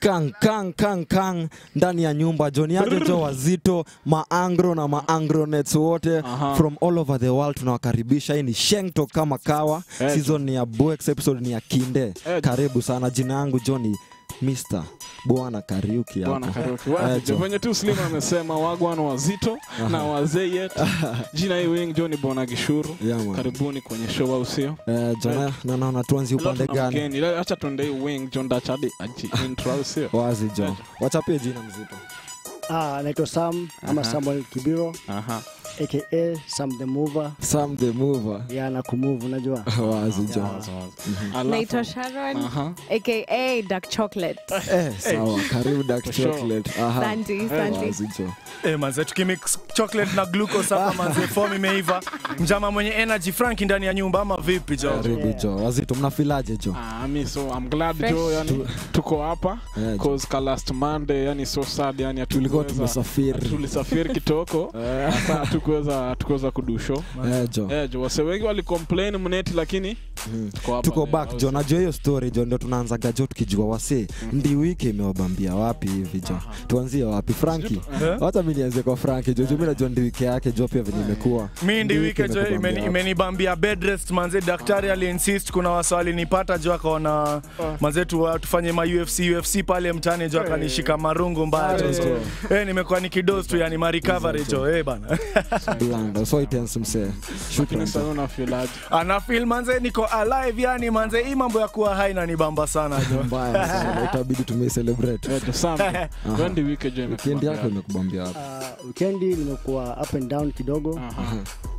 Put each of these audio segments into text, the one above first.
kang kang kang kang ndani ya nyumba joniaje jo wazito maangro na maangronets wote Aha. from all over the world tunawakaribisha hii ni shengto kama kawa Eh, season ni ya box episode ni ya kinde Eh, karibu sana jina yangu joni Mr. bwana kariuki Bwana hapo Karaoke. Eh, Wazi, jo. venye tu Slim amesema wagwan wazito na wazee yetu. Jina hii wing John Bona Gishuru. Yeah, man. Karibuni kwenye show au sio? Eh, jona na naona tuanzi Leo upande tuna gani mgeni. Leo acha tuende hii wing John Dachadi aji intro au sio? wazi jo Eh. wachapie jina mzito Ah, naitwa Sam ama Aha. Samuel Kibiro Aha. aka Sam the Mover. Sam the mover Ya na kumove unajua. wazi jo Wazi, wazi. Alafu- naitwa sharon Aha. aka dark chocolate eh, sawa karibu dark For sure. chocolate aha santi santi wazi jo Eh, manze tukimix chocolate na glucose hapa manze form imeiva mjama mwenye energy franki ndani ya nyumba ama vipi jo karibu jo wazito mnafilaje jo Ah, mi so I'm glad Fresh. jo yani tuko hapa Eh, jo. cause ka last Monday yani so sad yani tulikuwa hatukuweza- tumesafiri tulisafiri kitoko hasa hatukuweza hatukuweza kudusho Eh, jo eh, jo wase wengi walicomplain mneti lakini Mhm. tuko hapa tuko leo, back au jo si- najua hiyo story jo ndio tunaanzaga jo tukijua wase ndi wiki imewabambia wapi hivi jo tuanzie wapi franki Eh? hata mi nianze kwa franki jo juu mi najua ndi wiki yake jo pia venye imekuwa mi ndi Ndi wike jo imekubambia imeni- wapi? imenibambia bed rest manze daktari aliinsist kuna wasa walinipata jo akaona manze tu, tufanye ma UFC UFC pale mtaani jo akanishika marungu mbaya jo so, eh, nimekuwa nikidos tu yani ma recovery jo eh bana blanda so itense msee shukran Lakini sasa jo unafilaje? ana feel manze niko alive yani manze hii mambo ya kuwa hai nanibamba sana jo mbaya sana itabidi tumecelebrate Eh, jo, Sam, wendi wiki jo wikendi yako imekubambia. imekubambia wapi Ah, weekendi nimekuwa up and down kidogo. Aha,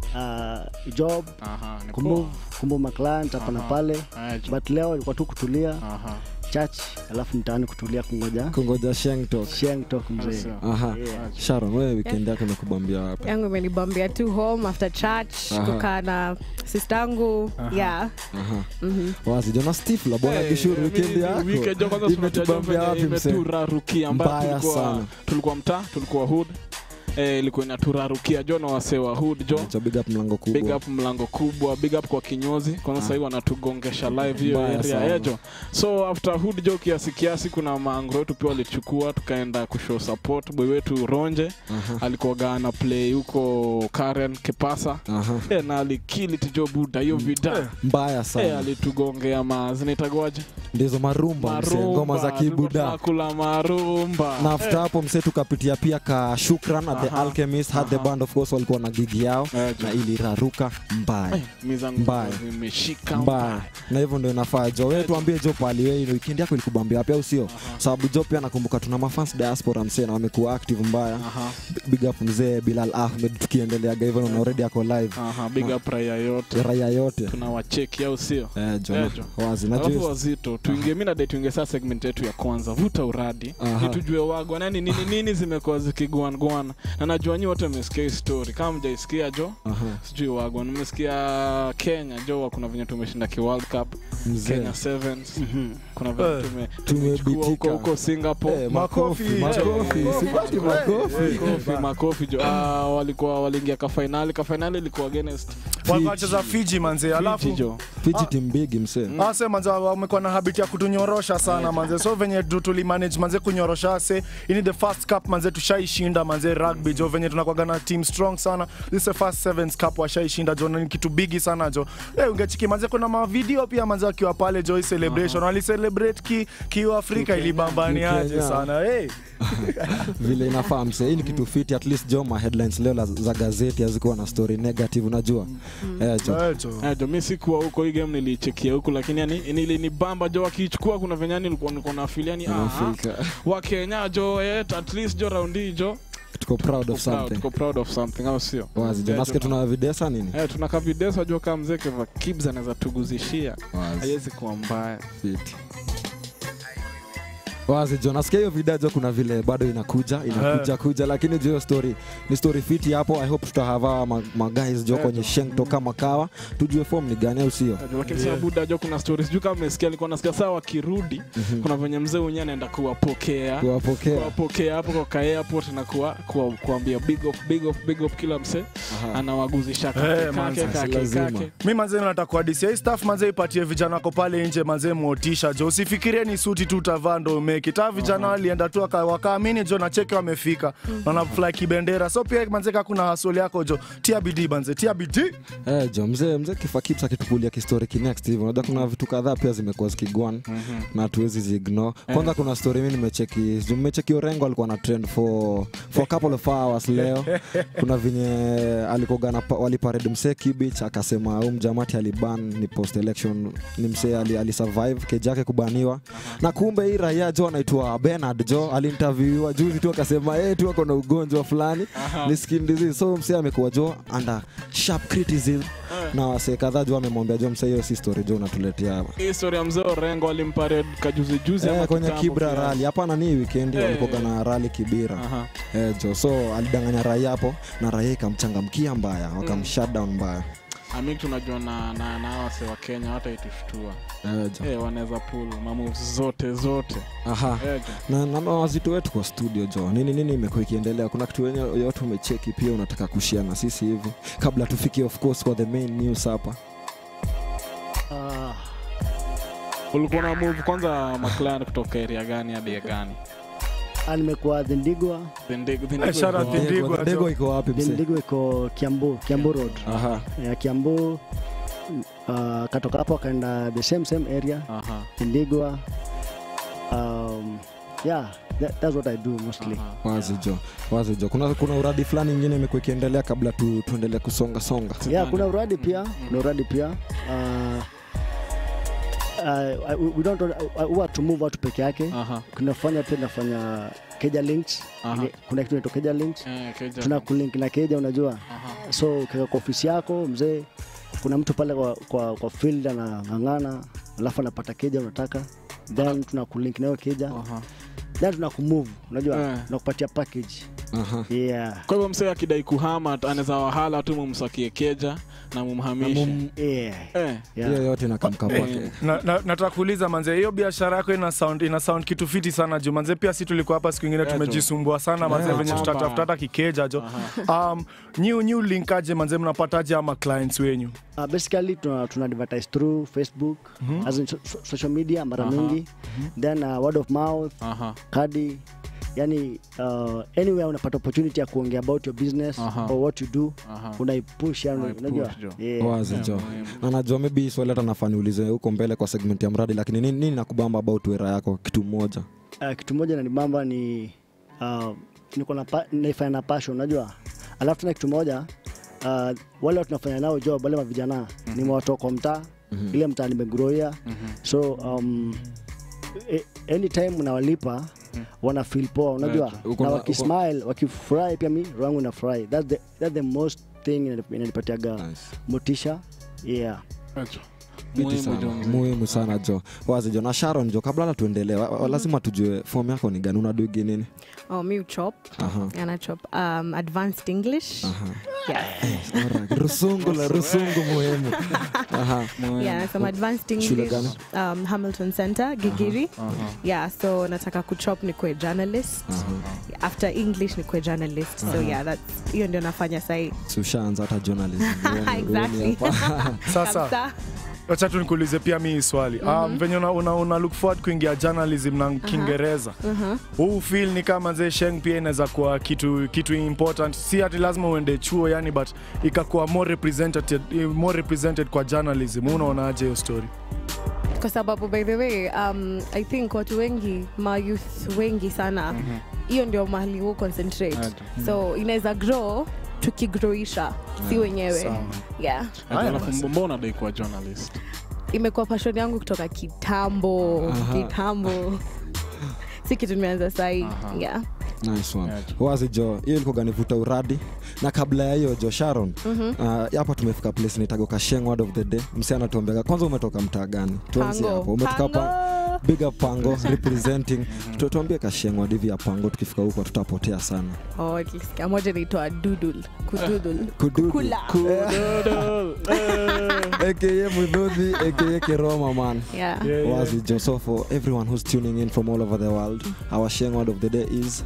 Ah, job, aha, ni kumove, poa. kumove ma client hapa na Aha. pale. Eh, jo, But leo ilikuwa tu kutulia aha. church, alafu mtaani kutulia kungoja kungoja sheng talk sheng talk mzee. Sio. aha Yeah. sharon wewe wikendi yako imekubambia wapi yangu imenibambia tu home after church Aha. kukaa na sistangu yeah aha Mhm. wazi jona stifla bwana Eh, gishuru eh, wikendi mi- yako weekend jo kwanza tunajua jo imetubambia venye wapi msee imeturarukia ambayo Mbaya tulikuwa- sana. tulikuwa mtaa tulikuwa hood eh, ilikuwa inaturarukia jo na wasee wa hood jo cha big up mlango big kubwa up mlango kubwa big up kwa kinyozi kwanza sahii wanatugongesha live hiyo Mbaya area sana. yejo so after hood jo kiasi kiasi kuna maangro wetu pia walichukua tukaenda kushow support boy wetu ronje aha alikuwaga ana play huko karen kipasa aha Eh, na alikilit jo buda hiyo vida mbaya Eh, sana alitugongea ma zinaitagwaje ndizo marumba msee ngoma za kibuda kula marumba na after hapo msee tukapitia pia ka shukran at the Aha. alchemist had the Aha. band of course walikuwa na gigi yao Eh, na iliraruka mbaya Eh, mizangu Mbaya. zimeshika mbaya na hivyo ndio inafaa jo wewe tuambie jo pali wewe ino weekend yako ilikubambia wapi au sio sababu jo pia nakumbuka tuna mafans diaspora msee na wamekuwa active mbaya Aha, big up mzee bilal ahmed tukiendeleaga hivyo na already ako live aha, big up raia yote raia yote tunawacheki au sio eh, jo, Eh, na- wazi na alafu jo- wazito tuingie mi nadai tuingie saa segment yetu ya kwanza vuta uradi Aha. ni tujue wagwa nani nini nini zimekuwa zikiguangwana na najua nyi wote mmesikia hii story kama mjaisikia jo aha sijui wagwa nimesikia kenya jo kuna venye tumeshinda ki world cup mzee kenya sevens Mhm. kuna venye Eh, tume- tumebitika. tumechukua huko huko singapore Eh, makofi Makofi. makofi Eh, sipati eh, makofi makofi makofi jo ah, walikuwa waliingia kafainali kafainali ilikuwa against walikuwa wacheza fiji manze Fiji alafu jo fiji tim bigi msee ase manze wamekuwa na habit ya kutunyorosha sana manze so venye tu tulimanage manze kunyorosha ase ini the first cup manze tushaishinda manze rugby jo venye tunakwaga na team strong sana this is the first sevens cup washaishinda jo na ni kitu bigi sana jo hey, ungechiki manze kuna mavideo pia manze wakiwa pale jo hii celebration walicelebrate ki kiuafrika ilibambaniaje Kikenya. sana hey. vile inafaa msee hii ni kitu fiti at least jo ma headlines leo la- za gazeti hazikuwa na story negative unajua eh, jo Eh, jo. Eh, jo mi sikuwa huko hii game nilichekia huku lakini yani nilinibamba jo wakichukua kuna venye nilikuwa niko na feel yani ah, Unafika. wakenya jo eh, at least jo raundi hii jo tuko proud tuko of proud, something tuko proud of something au sio wazi jo Eh, nasikia tuna- tuna videsa nini Eh, tuna kavidesa jo kama mzee keva kibs anaweza tuguzishia wazi haiwezi kuwa mbaya fiti wazi jo nasikia hiyo video jo kuna vile bado inakuja inakuja kuja lakini jo hiyo story ni story fiti hapo i hope tutahava ma, ma guys jo Eh, kwenye jo. shengto kama kawa tujue form ni gani au sio Eh, lakini yeah. buda jo kuna stories sijui kama umesikia alikuwa nasikia saa wakirudi kuna venye mzee mwenyewe anaenda kuwapokea kuwapokea kuwapokea hapo kwa ka airport na kuwa, kuwa, kuambia big up, big up, big up kila msee Aha. anawaguzisha Eh, kake manze, kake si kake lazima. kake mi manze nataka kuadisia hii staff manze ipatie vijana wako pale nje manze motisha jo usifikirie ni suti tu utavaa ndo make make it Hawa vijana walienda tu waka- wakaamini jo na cheki wamefika wana fly kibendera so pia manze ka kuna hasoli yako jo tia bidii banze tia bidii Eh, jo mzee mzee kifaa kips akitupulia kistori kinext hivyo unajua kuna vitu kadhaa pia zimekuwa zikigwan na hatuwezi ziignore kwanza kuna story mi nimecheki sijui mmecheki orengo alikuwa na trend for, for a couple of hours leo kuna venye alikoga na pa- waliparade msee kibich akasema huu mjamati aliban ni post election ni msee ali, alisurvive keji yake kubaniwa na kumbe hii raia jo anaitwa benard jo aliinterviewiwa juzi tu akasema hey, tu ako na ugonjwa fulani ni skin disease so msee amekuwa jo under sharp criticism na wasee kadhaa jo amemwambia jo msee hiyo si story jo unatuletea hapa hii story ya mzee orengo alimparade kajuzi juzi ama Eh, kwenye kitambo kibra pia. rali hapana ni wikendi Eh. walikoga na rali kibira Aha. eh, jo so alidanganya raia hapo na raia ikamchangamkia mbaya wakamshutdown mbaya Ami tunajua na na na wase wa Kenya hata itushtua. eh, jo. Eh, wanaweza pull mamoves zote zote. aha Eh, jo. na na wazito wetu kwa studio jo nini nini imekuwa ikiendelea kuna kitu wenye yote umecheki pia unataka kushia na sisi hivi kabla tufikie of course kwa the main news hapa Ah, Ulikuwa na move kwanza McLaren kutoka area gani hadi ya gani? ah, nimekuwa Thindigwa. Thindig- Thindig- Eh, shout out Oh, Thindig- Ndigwa, dego jo. iko wapi mse Thindigwa iko Kiambu, Kiambu Road. aha Ya Kiambu uh, katoka hapo akaenda the same same area Aha. Thindigwa. Um, yeah, that, that's what I do mostly. aha. wazi jo wazi jo kuna, kuna uradi fulani ingine imekuwa ikiendelea kabla tu, tuendelee kusonga songa Yeah, kuna uradi pia, kuna uradi pia. Uh, uh, we- we don't uh, huwa to move watu peke yake. Aha. Kunafanya pia tunafanya Keja Links. Aha. Ile- Kuna kitu inaitwa Keja Links. Eh, Keja. Tuna kulink na Keja unajua. Aha. so ukiweka kwa ofisi yako mzee kuna mtu pale kwa, kwa, kwa field anang'ang'ana alafu anapata keja unataka then tuna kulink nayo keja Aha. then tuna kumove unajua Eh. tunakupatia package aha yeah Kwa hivyo msee akidai kuhama anaweza wahala tu mumsakie keja na mumhamishe. yeah Eh. yeah hiyo yote inakamka kwake na, na, nataka kuuliza manze hiyo biashara yako ina sound, ina sound kitu fiti sana juu manze pia si tulikuwa hapa siku ingine Eh, tumejisumbua sana manze Eh, venye mamba. tutatafuta hata kikeja jo Aha. um, new, new link aje manze mnapataje ama clients wenyu uh, basically tuna, tuna advertise through facebook as in so, so, social media mara Aha. mingi then uh, word of mouth Aha. kadi yani uh, anywhere unapata opportunity ya kuongea about your business Aha. or what you do Aha. unaipush yani Unaipush, unajua jo. yeah. wazi Yeah, jo muhimu. na najua maybe hii swali hata nafaa niulize huko mbele kwa segment ya mradi lakini nini, nini nakubamba about wera yako kitu moja uh, kitu moja nanibamba ni uh, niko na pa- naifanya na passion unajua alafu tena kitu moja uh, wale watu nafanya nao job wale mavijana mm-hmm. ni watoka kwa mtaa mm-hmm. ile mtaa nimegroia mm-hmm. so um, e, anytime unawalipa wana feel poa unajua Right. Uko na na- wakismile wakifurahi pia mi roho yangu inafurahi that's the, that's the most thing inanip- inanipatiaga Nice. motisha yeah Eh, jo. Fiti Muhimu sana. jo mzee. muhimu sana jo wazi jo na sharon jo kabla hata tuendelee wa- wa- lazima tujue fom yako ni gani unadugi nini Oh, mi uchop. Aha. And I chop um, advanced English. Aha. Yes. Alright. rusungu la rusungu muhimu Aha. Muhimu. Yeah, some advanced Shule English. gani? Um, Hamilton Center, Gigiri. Aha. Yeah, so nataka kuchop nikwe journalist. After English nikwe journalist. So yeah, that's hiyo ndio nafanya sahi. Si ushaanza hata journalism Uone- uone Exactly. hapa. sasa Kabisa. wacha tu nikuulize pia mi hii swali um, venye una, una, una look forward kuingia journalism na kiingereza huu feel ni kama zee sheng pia inaweza kuwa kitu kitu important si ati lazima uende chuo yani but ikakuwa more represented, more represented kwa journalism unaonaje hiyo story kwa sababu by the way um, i think watu wengi ma youth wengi sana hiyo ndio mahali hu concentrate Right. so inaweza grow tukigroisha si wenyewe Sawa. yeah Eh, Haya alafu basi. mbona dai kuwa journalist imekuwa passion yangu kutoka kitambo Aha. kitambo si kitu nimeanza sahii Aha. yeah. nice one Yeah, wazi jo hiyo ilikuwa ganivuta uradi na kabla ya hiyo jo sharon uh, hapa tumefika place nitago kasheng word of the day msi anatuambiaga kwanza umetoka mtaa gani tuanzie Pango. hapo umetoka hapa Pango. big up pango representing Tu- tuambie kasheng word hivi ya pango tukifika huko tutapotea sana Oh, nilisikia moja naitwa dudul kududul Kududu. kula Kudodo. Eh. aka mudhodhi aka kiroma man yeah. Yeah, yeah. wazi jo so for everyone who's tuning in from all over the world our sheng word of the day is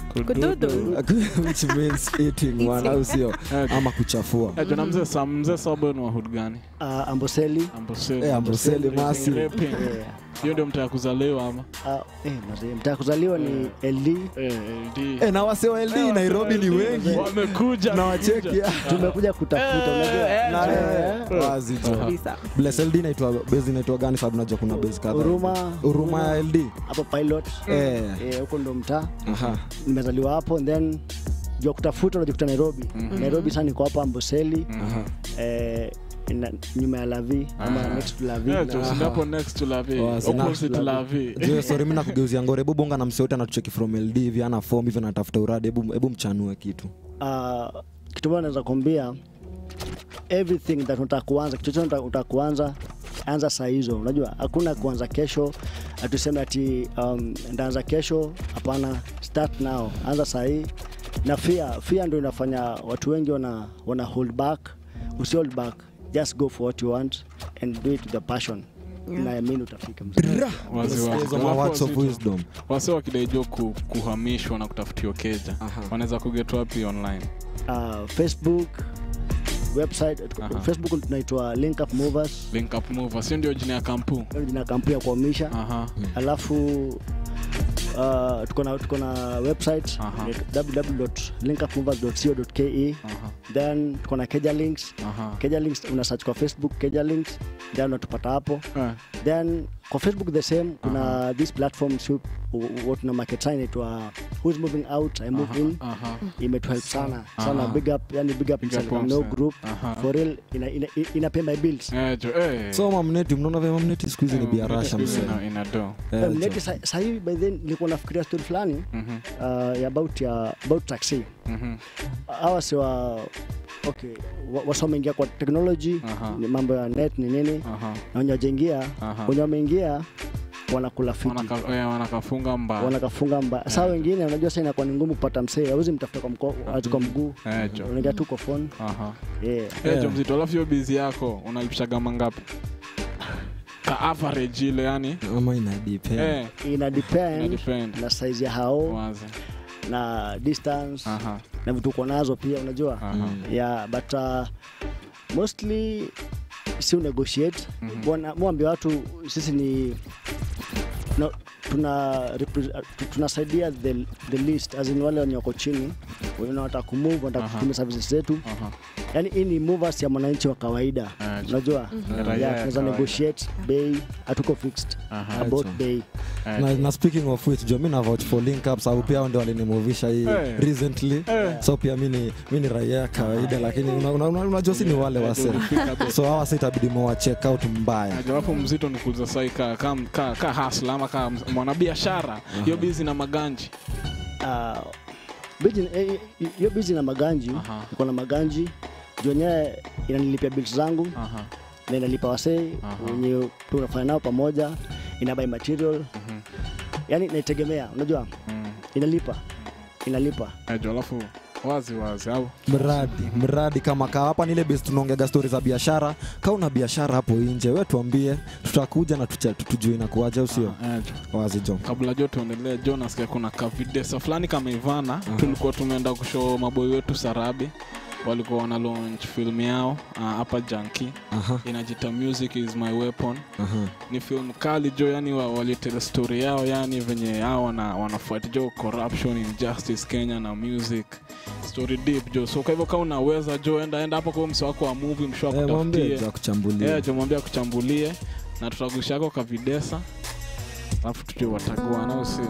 Kududu. which means eating one au sio Eh, ama kuchafua eh, jona mzee sa mzee sabo ni wahud gani uh, amboseli amboseli Eh, Amboseli, Masi. Rapping. yeah. hiyo ndio mtaa ya kuzaliwa ama Ah, eh, mazee, mtaa kuzaliwa ni LD. Eh, LD. Eh, na wase wa LD Nairobi ni wengi wamekuja na wacheki Tumekuja kutafuta, unajua. Na, Eh, eh, wazi jo. kabisa Bless LD inaitwa base inaitwa gani sababu najua kuna base kadhaa. Huruma. Huruma ya LD. hapo pilot Eh. eh, huko ndo mtaa Aha. nimezaliwa hapo and then jua kutafuta unajikuta nairobi nairobi sana niko hapa amboseli Aha. eh, ina- nyuma ya lavi ama Ah. next to lavi Eh, na- jo, si hapo next to Lavi, Wazi, na- opposite Lavi. Juu, sorry mimi nakugeuzia ngore hebu bonga na mseote anatucheki from LD hivi ana form hivi anatafuta uradi hebu hebu mchanue kitu Ah, kitu moja naweza kuambia everything that unataka kuanza kitu chochote unataka- unataka kuanza anza saa hizo unajua hakuna kuanza kesho atuseme ati um, ndaanza kesho hapana start now anza saa hii na fear fear ndio inafanya watu wengi wana, wana hold back usi hold back just go for what you want and do it with the passion naamini utafika mzee. Wazi wazi. Hizo ma Alafu words of wazito. wisdom wase wakidaijo ku, kuhamishwa na kutafutiwa keja Aha. wanaweza kuget wapi online uh, facebook website Aha. facebook tunaitwa link up movers link up mover sio ndio jina ya kampu Hiyo jina ya kampuni ya kuhamisha aha alafu uh, tuko na tuko na website Aha. www.linkupmovers.co.ke aha then tuko na keja links aha keja links una search kwa facebook keja links then unatupata hapo Eh, then kwa facebook the same kuna this platform si what na market sign inaitwa who's moving out i move in aha imetuhelp sana sana Aha. big up yani big up Big up Instagram once, no eh. group Aha. for real ina, ina, ina pay my bills Eh, jo, eh. so mamneti mnaona vya mamneti siku hizi ni Eh, biarasha siku hizi msee ina- ina do Eh, Um, jo. Neti sa- sahii by then nilikuwa nafikiria story fulani Mhm, uh, ya about ya about taxi mhm. hawa si wa okay wa- wasa wameingia kwa technology Aha. ni mambo ya net ni nini Aha. na wenye wajaingia Aha. wenye wameingia wanakula fiti Wanaka- eh, wanakafunga mba wanakafunga mba saa wengine unajua saa inakuwa ni ngumu kupata msee auzi mtafuta kwa mko ati kwa mguu Eh, jo. unaingia tu kwa phone Aha. yeah. Eh, jo mzito alafu hiyo bizi yako unalipishaga mangapi ka average ile yani ama ina depend eh, ina ina depend depend na size ya hao wazi na distance aha na vitu uko nazo pia unajua aha yeah but uh, mostly si negotiate Mhm. Bwana- mwambie watu sisi ni no, tuna repre- tu- tunasaidia the, the list as in wale wenye wako chini wenye wanataka kumove wanataka Aha. kutumia services zetu aha yani hii ni movers ya mwananchi wa kawaida Ah, unajua Raia ya yeah, tunaweza kawaida. negotiate bei hatuko fixed aha about Right. bei Eh, na, na speaking of which jo mi na vouch for link up sababu pia wao ndio walinimovisha hii Eh. recently Eh. so pia mi ni mi ni raia ya kawaida lakini unajua una, una, unajua si ni wale wase so hawa sa itabidi mowa check out mbaya jawapo mzito ni kuuza sai ka, ka, ka, ka hasla ama ka mwanabiashara hiyo bizi na maganji uh, business- eh, eh, hiyo bizi na maganji Aha. iko na maganji juu wenyewe inanilipia bills zangu aha na inalipa wasee Aha. wenye tunafanya nao pamoja inabai material mhm, yani naitegemea unajua mm. inalipa inalipa Eh, jo alafu wazi wazi au mradi mradi kama kaa hapa nile base tunaongega stori za biashara kaa una biashara hapo nje we tuambie tutakuja na tucha- tutujue inakuaja usio Eh, jo. wazi jo kabla jo tuendelee jo nasikia kuna kavidesa fulani kameivana tulikuwa tumeenda kushow maboi wetu sarabi walikuwa wana launch film yao ah, hapa janki aha inajita music is my weapon aha ni film kali jo yani wa- walitele story yao yani venye hao wana, wanafuati jo corruption injustice kenya na music story deep jo so kwa hivyo kama unaweza jo enda enda hapo kwa msi wako wa movie msho Eh, mwambie akutafutie za kuchambulia Eh, jo mwambie akuchambulie na tutagushako kavidesa alafu tuje watagua nao si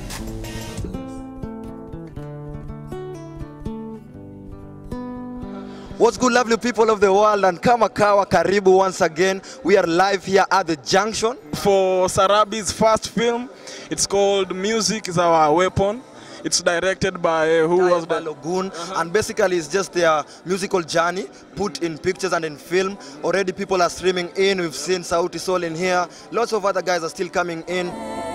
What's good, lovely people of the world, and kama kawa, karibu once again. We are live here at the junction. for Sarabi's first film. It's called Music is Our Weapon. It's directed by uh, who was by the Logun, and basically it's just their musical journey put in pictures and in film. Already people are streaming in. We've seen Sauti Sol in here. Lots of other guys are still coming in.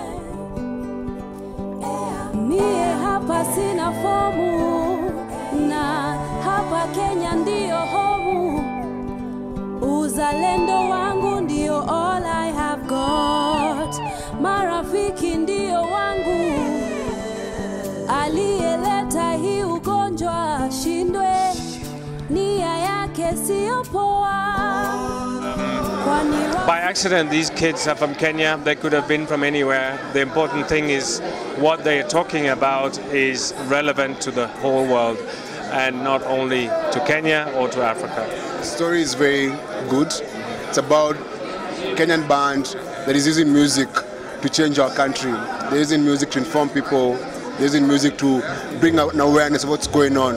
Mie hapa sina fomu na hapa Kenya ndiyo homu. Uzalendo wangu ndio all I have got. Marafiki ndio wangu. Aliyeleta hii ugonjwa ashindwe, nia yake yake siyo poa kwani By accident, these kids are from Kenya. They could have been from anywhere. The important thing is what they are talking about is relevant to the whole world and not only to Kenya or to Africa. story is very good. It's about Kenyan band that is using music to change our country. They're using music to inform people. They're using music to bring out an awareness of what's going on.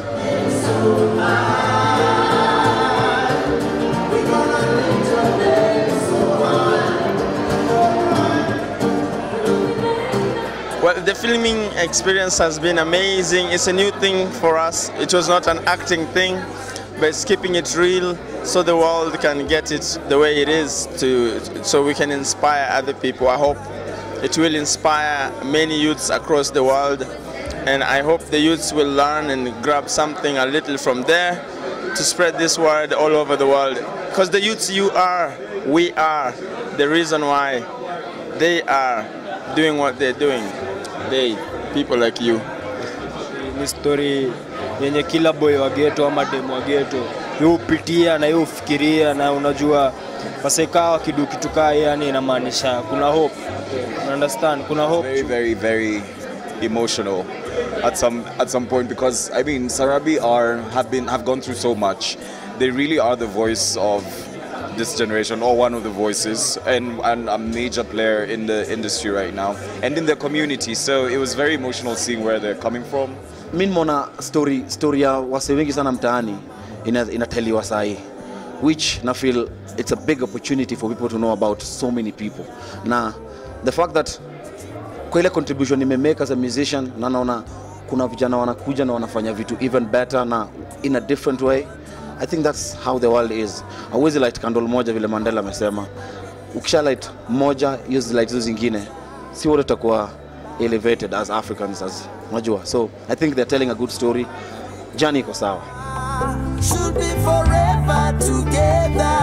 Well, the filming experience has been amazing. It's a new thing for us. It was not an acting thing, but it's keeping it real so the world can get it the way it is to so we can inspire other people. I hope it will inspire many youths across the world and I hope the youths will learn and grab something a little from there to spread this word all over the world. Because the youths you are, we are the reason why they are doing what they're doing. They, people like you. ni story yenye kila boy wa geto ama demu wa geto yupitia na yufikiria na unajua wasekaa wakidu kitu kaa yani inamaanisha kuna hope You understand kuna hope very very very emotional at some at some point because I mean Sarabi are have been have gone through so much. They really are the voice of this generation or one of the voices and, and a major player in the industry right now and in the community. So it was very emotional seeing where they're coming from. mi nimeona story, story ya wase wengi sana mtaani ina- inateliwa sahi which na feel it's a big opportunity for people to know about so many people na the fact that kwa ile contribution nimemake as a musician na naona kuna vijana wanakuja na wanafanya vitu even better na in a different way i think that's how the world is awezi light candle moja vile mandela amesema ukisha light moja use light hizo zingine si wote tutakuwa elevated as africans as unajua so i think they're telling a good story jani iko sawa should be forever together.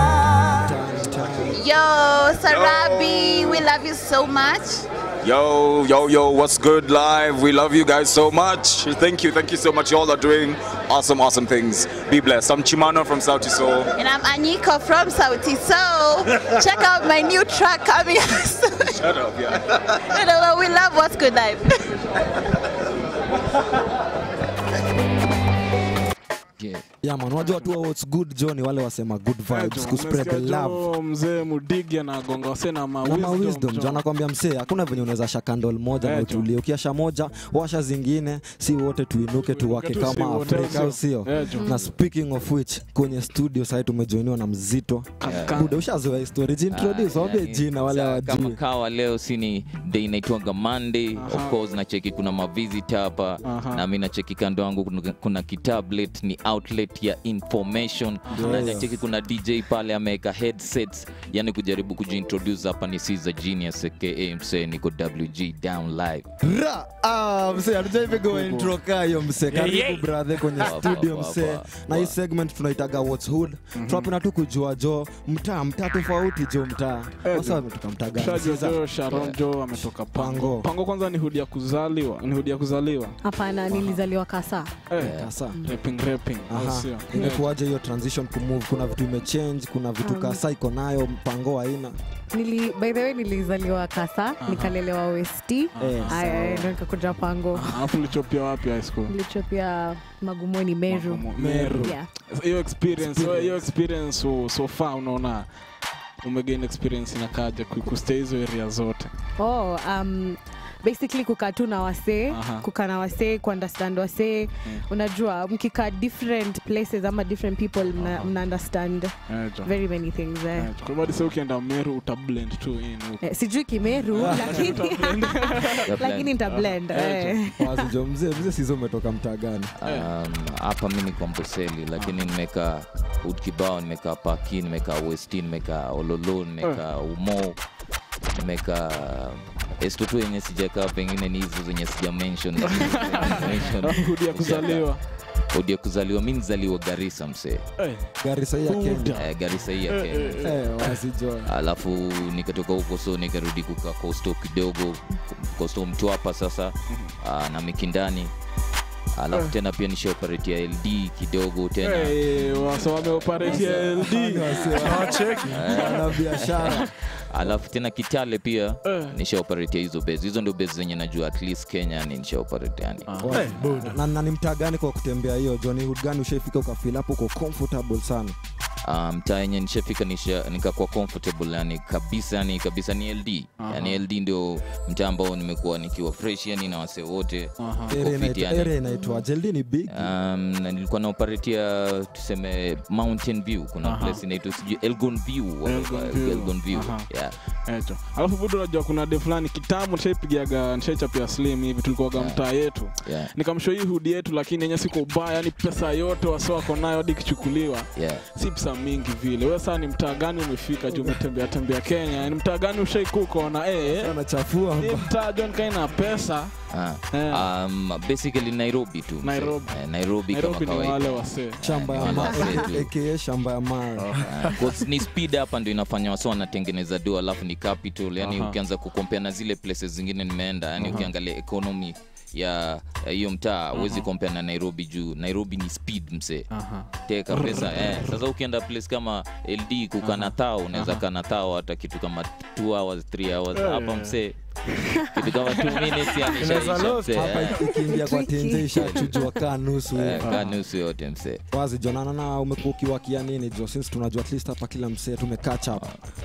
Yo, Sarabi, we love you so much. Yo, yo, yo, what's good live? We love you guys so much. Thank you, thank you so much. You all are doing awesome, awesome things. Be blessed. I'm Chimano from South Soul. And I'm Anyiko from Sauti So. Check out my new track coming out soon. Shut up, yeah. You know, we love What's Good Life. yeah man unajua tu what's good jo ni wale wasema good vibes ku spread the love Jo, mzee mudigi anagonga wase na ma na ma wisdom, wisdom jo. jo anakwambia msee hakuna venye unaweza shakandol moja na Eh, jo. utulie ukiasha moja washa zingine si wote tuinuke tuwake tu si kama wote, afrika au sio? sio Eh, jo. na speaking of which kwenye studio sahii tumejoiniwa na mzito buda ushazoea histori jintroduce Ah, wambie yani, jina wale sa- kama hawajui kawa leo sini day inaitwanga monday of course nacheki kuna mavisit hapa Aha. na mi nacheki kando yangu kuna, kuna kitablet ni outlet ya information na Yes. nacheki kuna dj pale ameweka headsets yani kujaribu kujiintroduce hapa ni Caesar genius aka msee niko wg down live Ra! Ah, msee hatujaipiga intro kaa hiyo msee Yeah, karibu yeah. brathe kwenye Poa, studio poa, msee poa, na hii segment tunaitaga what's hood tunapenda tu kujua jo mtaa mtaa tofauti jo mtaa Eh, wasa jo. wametoka mtaa gani Shajua Caesar? jo Sharon jo ametoka pango pango kwanza ni hudi ya kuzaliwa ni hudi ya kuzaliwa hapana nilizaliwa kasa Eh, Kasa. rapping rapping au Aha. sio? imekuwaje hiyo transition kumove kuna vitu imechange kuna vitu Um, kasa iko nayo mpango haina Nili, by the way nilizaliwa kasa nikalelewa westi Eh, aya ndo nikakuja pango alafu ulichopia wapi high school nilichopia magumoni meru Meru. Yeah. hiyo experience hiyo- hiyo experience so, so far unaona umegain experience inakaja ku- kustay hizo area zote oh, um, basically kukaa tu na wasee Aha. kukaa na wasee kuunderstand wasee unajua mkikaa different places ama different people mna, mna understand Eh, jo. very many things eh. Eh, kwa hivyo hadi sasa ukienda meru utablend tu in huko. Eh, sijui kimeru lakini lakini nita blend eh. wazi jo mzee mzee sizo umetoka mtaa gani Um, hapa mi niko Amboseli lakini nimekaa ud kibao nimekaa paki nimekaa westi nimekaa ololo nimekaa umo nimekaa estotu yenye sijakaa pengine ni hizo zenye sija mention Alafu hudi ya kuzaliwa. hudi ya kuzaliwa mi nizaliwa garisa msee Eh, Garissa hii ya Kenya. Eh, garisa hii ya Eh, kenya Eh, wazi jo alafu nikatoka huko so nikarudi kukaa kosto kidogo kosto mtwapa sasa uh, na mikindani alafu Eh. tena pia nishaoperatia ld kidogo tena Eh, wasa wameoperatia LD. Wana biashara. alafu tena kitale pia Eh. nishaoperatia hizo base hizo ndio base zenye najua at least kenya yani nishaoperate yani na, na ni mtaa gani kwa kutembea hiyo Johnny Hood gani ushaifika ukafeel hapo uko comfortable sana Ah, mtaa yenye nishafika nisha, nikakuwa comfortable yani kabisa yani kabisa ni ld Aha. yani ld ndio mtaa ambao nimekuwa nikiwa fresh yani na wasee wote Area Wako fit inaitwa- yani. area inaitwa jeldi ni big Um, na nilikuwa naoperatia tuseme mountain view kuna Aha. place inaitwa sijui elgon view Elgon View. elgon view Aha. yeah. Eto. Alafu budu unajua kuna de fulani kitambo nishaipigaga nishaichapia slim hivi tulikuwaga mtaa yetu Yeah. nikamshow hii hudi yetu lakini yenye siko ubaya yani pesa yote wase wako nayo hadi ikichukuliwa Yeah. si pesa mingi vile wewe saa ni mtaa gani umefika juu umetembea tembea kenya ni mtaa gani ushaikuka ona eh anachafua ni mtaa john kaina pesa Ah. Um, basically nairobi tu mse. Nairobi. Eh, nairobi, Nairobi kama ni kawaida wale wasee. shamba ya Wale ma- wasee tu. aka shamba ya mara Ah, 'cause ni speed hapa ndio inafanya wasa wanatengeneza do alafu ni capital yani Aha. ukianza kukompea na zile places zingine nimeenda yani Aha. ukiangalia economy ya ya hiyo mtaa huwezi Aha. kompea na nairobi juu nairobi ni speed mse Aha. teka pesa eh. sasa ukienda place kama ld kukana thao unaweza Aha. kana thao hata kitu kama 2 hours 3 hours Eh. hapa mse kitu kama 2 minutes yani Unaweza ishaisha lost. mse, Hapa eh. ikiingia kwa tenje ishachujwa kaa nusu Eh, kaa nusu yote mse wazi jonana na umekuwa ukiwakia nini jo since tunajua at least hapa kila msee tumecatch up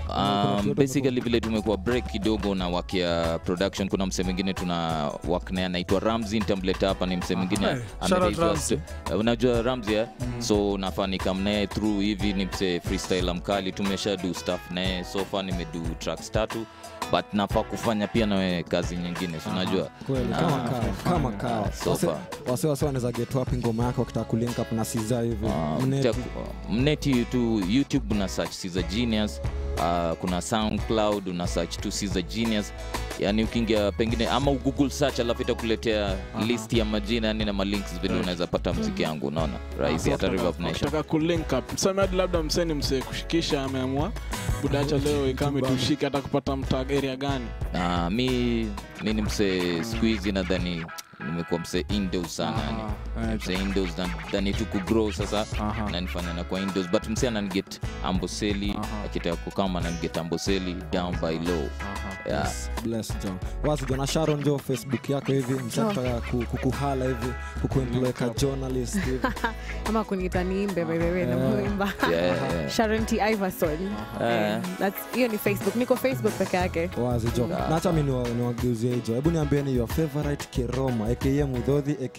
Um, basically vile tumekuwa break kidogo na wakia production kuna msee mwingine tuna work naye anaitwa ramzi nitamleta hapa ni msee mwingine Hey, shout out anaitwa Ramsey. uh, unajua ramzi eh? so nafanika mnaye through hivi ni msee freestyle mkali tumesha do stuff naye so far nimedu tracks tatu but nafaa kufanya pia nawe kazi nyingine si unajua kweli Ah, kama kawa kama kawa so Wase- far wase wase wanaweza get wapi ngoma yako wakitaka kulink up na siza hivi Mneti. Mta- mneti tu youtube una search Caesar genius uh, kuna soundcloud una search tu Caesar genius yani ukiingia pengine ama google search alafu itakuletea list ya majina yani na malinks vile unaweza pata mziki yangu unaona rahisi hata Reverb Nation ukitaka kulink up mseme hadi labda mseni msee kushikisha ameamua budacha leo ikame tushike hata kupata mtaa area gani na mi mi ni msee siku hizi nadhani nimekuwa msee indos sana yani msee indos nadhani tu kugrow sasa nanifanya na kwa indos but msee ananiget amboseli akitaka kukama ananiget amboseli down by low yeah. bless jo wazi jo na sharon jo facebook yako hivi msataka kukuhala hivi kukuemploy ka journalist hivi ama kuniita niimbe by the way na Yeah. muimba Yeah, yeah. Sharon T Iverson Eh. Eh, that's- hiyo ni facebook niko facebook peke yake wazi jo na hata mi niwa- niwageuzie hijo hebu niambieni your favorite keroma aka mudhodhi aka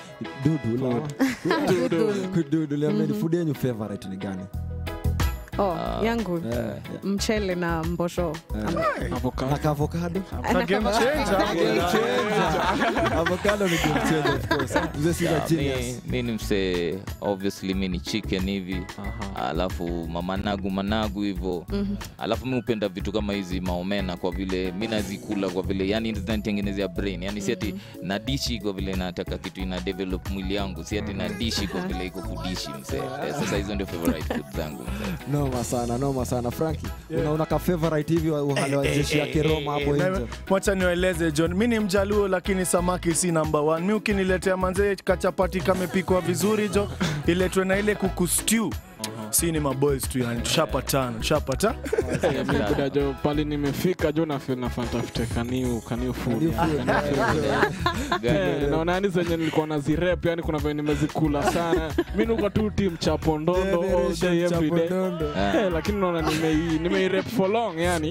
dudu la- Dudu. dudu liambieni food yenyu favorite ni gani oh, yangu Eh, mchele na mbosho na kaavocado Na game changer. avocado ni game changer of course mzee Caesar Yeah, genius mi, mi ni msee obviously mi ni chicken hivi alafu mamanagu managu hivo Mhm. alafu mi hupenda vitu kama hizi maomena kwa vile mi nazikula kwa vile yani zinanitengenezea brain yani si ati nadishi kwa vile nataka kitu ina develop mwili yangu si ati nadishi kwa vile iko kudishi msee Eh, sasa hizo ndio favorite food zangu msee. noma sana noma sana franki unaona ka favorite hivi wa- uhale wa jeshi ya keroma hapo Na- nje Wacha niwaeleze John, mi ni mjaluo lakini samaki si number one. Mi ukiniletea manzee kachapati kamepikwa vizuri jo, iletwe na ile kuku stew si ni maboys tu yani, tushapatana tushapata Eh, mi buda jo pali nimefika jo nafil nafantafute kaniu kaniu food Kaniu yani, food, kaniu yeah, food. yeah. Eh, naona yani zenye nilikuwa na zirep yani kuna venye nimezikula sana mi nuko tu tim chapondondo all day every day Chapondondo. Eh, lakini naona nimei- nimeirep for long yani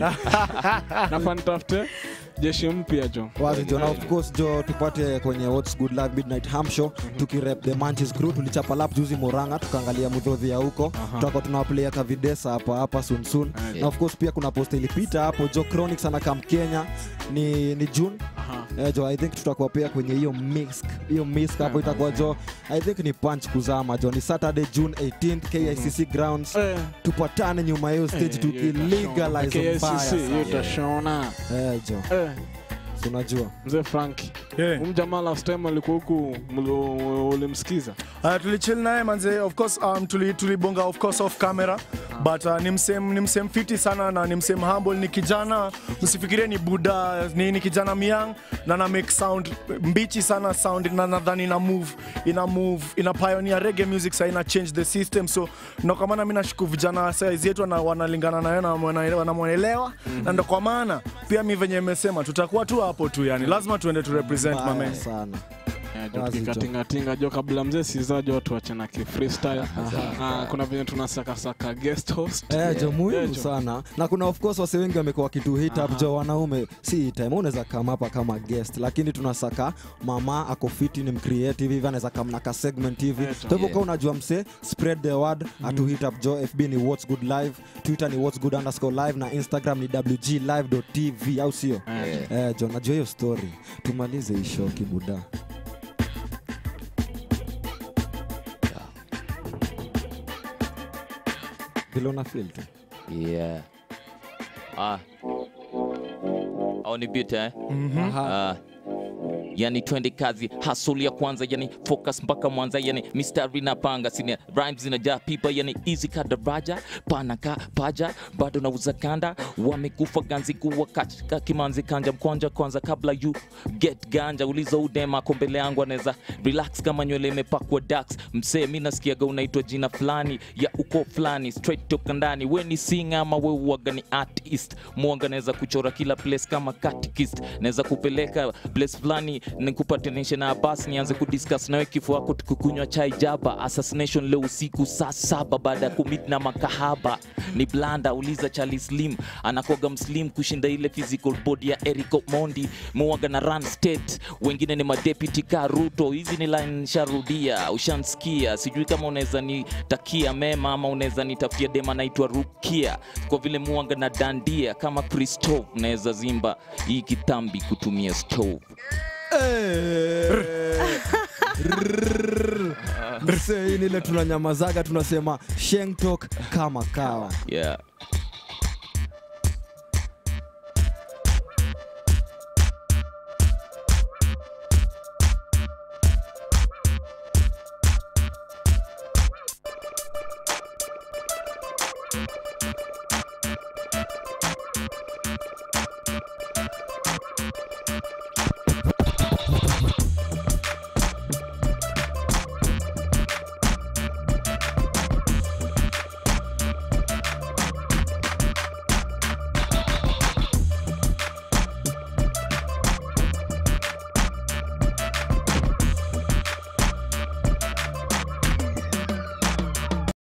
nafantafute jeshi mpya jo wazi jo na of course jo tupate kwenye what's good luck midnight ham show tukirep the manches crew tulichapa lap juzi moranga tukaangalia mudhodhi ya huko tutakuwa tunawaplaya kavidesa hapa hapa soon soon na of course pia kuna post ilipita hapo jo chronics anakam kenya ni, ni june Eh, jo i think tutakuwa pia kwenye hiyo mix hiyo mix hapo itakuwa jo i think ni punch kuzama jo ni saturday june 18 kicc grounds tupatane nyuma ya hiyo stage Eh, tukilegalize KICC, mbaya hiyo sana. utashona Eh, jo Eh. Si unajua mzee franki umjamaa last time alikuwa huku mlo- ulimsikiza Uh, tulichill naye manze of course um, tuli- tulibonga of course off camera but uh, ni msem ni msem fiti sana na ni msem humble ni kijana msifikirie ni buda ni, ni kijana myang na na make sound mbichi sana sound na nadhani ina move ina move ina pioneer reggae music sa ina change the system so ndo kwa maana mimi nashuku vijana size yetu wana- wanalingana nayo na wana- wanamwelewa na ndo kwa maana pia mi venye imesema tutakuwa tu hapo tu yani lazima tuende tu represent Mbaya mamen sana Eh, jo, Wazi tukikatingatinga jo kabla mzee sizajo watu wachana kifreestyle Ah, kuna venye tunasakasaka guest host Eh, jo muhimu Eh, jo. sana na kuna of course wase wengi wamekuwa kitu hit up jo wanaume si time unaweza kama hapa kama guest lakini tunasaka mama ako fiti ni mcreative hivi anaweza kama na ka segment hivi Eh, jo. kwa hivyo Yeah. kama unajua mse spread the word atu hit up jo fb ni what's good live twitter ni what's good underscore live na instagram ni wglive.tv au sio Eh. eh, jo najua hiyo story tumalize hii show kibuda vile una feel tu yeah ah au ni beat eh Mhm. ah yani twende kazi hasuli ya kwanza yani focus mpaka mwanza yani mistari na panga sini rhymes zinajaa pipa yani easy kadaraja panaka paja bado nauza kanda wamekufa ganzi kuwa katika kimanzi kanja mkwanja kwanza kabla you get ganja uliza udema ako mbele yangu anaweza relax kama nywele imepakwa dax msee mi nasikiaga unaitwa jina fulani ya uko fulani straight toka ndani we ni sing ama we uwaga ni artist mwanga naweza kuchora kila place kama catechist naweza kupeleka place fulani nikupatanishe na bas nianze kudiscuss nawe kifo wako tukikunywa chai jaba assassination leo usiku saa saba baada ya kumit na makahaba ni blanda uliza charlie slim anakoga mslim kushinda ile physical body ya eric mondi muwaga na run state wengine ni madeputy ka ruto hizi ni line sharudia ushansikia sijui kama unaweza nitakia mema ama unaweza nitafutia dema naitwa rukia kwa vile muwaga na dandia kama christophe unaweza zimba hii kitambi kutumia stove msee hii ni ile tunanyamazaga tunasema shengtok kama kawa yeah